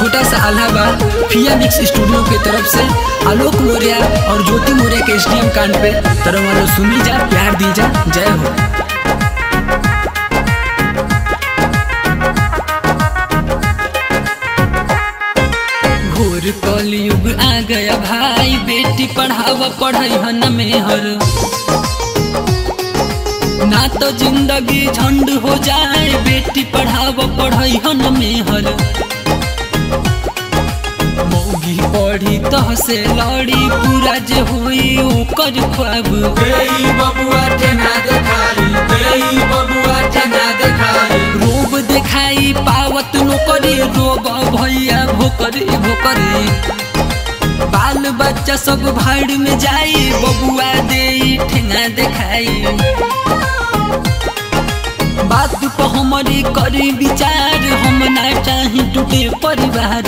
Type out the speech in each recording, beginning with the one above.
छोटा सा आल्हा बा फिया मिक्स स्टूडियो के तरफ से आलोक मौर्य और ज्योति मौर्य के एसडीएम कांड पे तरह वालों सुनी जा प्यार दी जा जय हो घोर कलयुग आ गया भाई बेटी पढ़ावा पढ़ाई हन में हर ना तो जिंदगी झंड हो जाए बेटी पढ़ावा पढ़ाई हन में हर मौगी पढ़ी तह से लड़ी पूरा जे होई ओकर ख्वाब गई बबुआ ठेना देखाई गई बबुआ ठेना देखाई रोब देखाई पावत नौकरी रोब भैया भोकरी भोकरी बाल बच्चा सब भाड़ में जाई बबुआ दे ठेंगा देखाई बात पर हमारी करी विचार हम ना चाही टूटे परिवार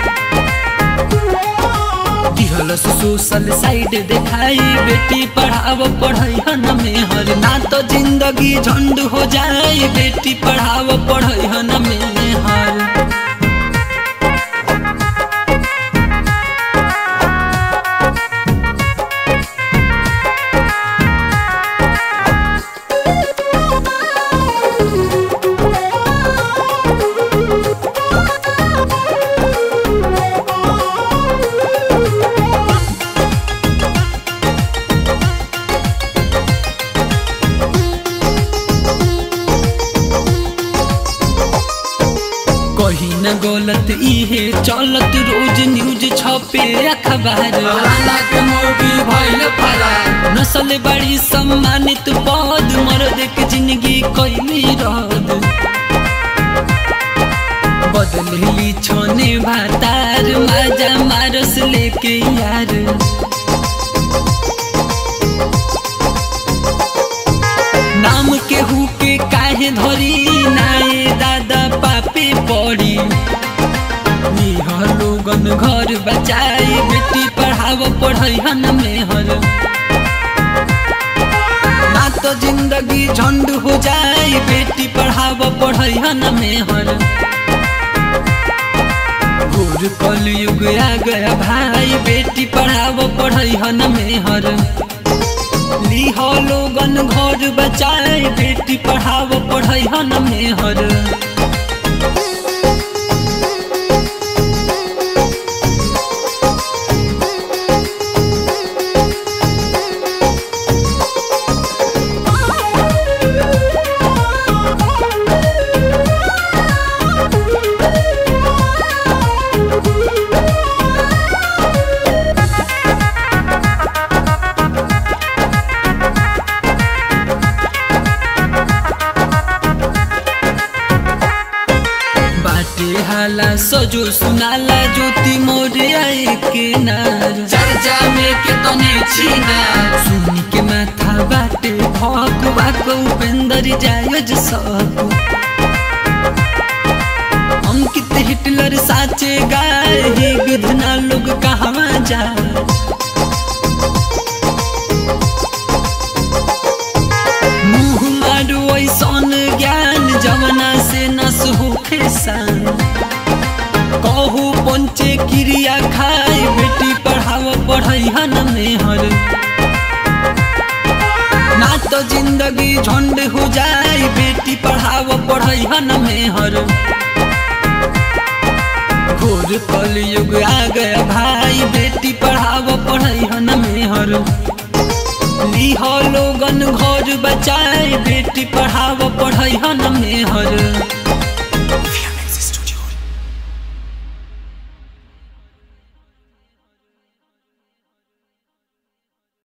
दिहलस सोशल साइड देखाई बेटी पढ़ाव पढ़ाई हन में हर ना तो जिंदगी झंड हो जाए बेटी पढ़ाव पढ़ाई हन में हर कहीं न गलत इहे चलत रोज न्यूज छपे अखबार फलाना के मोगी भइल फरार नस्ल बड़ी सम्मानित पद मर्द के जिंदगी कैली रद बदलली छोने भातार माजा मारस लेके यार नाम केहू के काहे धरी नाए दादा पापे पड़ी निहर लोगन घर बचाई बेटी पढ़ाव पढ़ई हन में हर ना तो जिंदगी झंड हो जाए बेटी पढ़ाव पढ़ई हन में हर घोर कलयुग आ गया भाई बेटी पढ़ाव पढ़ई हन में हर लीह लोगन घर बचाए बेटी पढ़ाव पढ़ई हन में हर बाटे हाला सजो सुनाला ज्योति मोरे आए के नार चर्चा में के तने छीना सुनी के माथा बाटे भक बाक उपेंद्र जायज सब अंकित हिटलर साचे गाय ही विधना लोग कहवा जा मुँह मारू ऐसन ज्ञान जवना से नस होखे सान कहू पंचे क्रिया खाए बेटी पढ़ाव पढ़ई हन में हर ना तो जिंदगी झंड हो जाए बेटी पढ़ाव पढ़ई हन में हर घोर कलयुग आ गया भाई बेटी पढ़ाव पढ़ई हन में हर लीह लोगन घर बचाए बेटी पढ़ाव पढ़ई हन में हर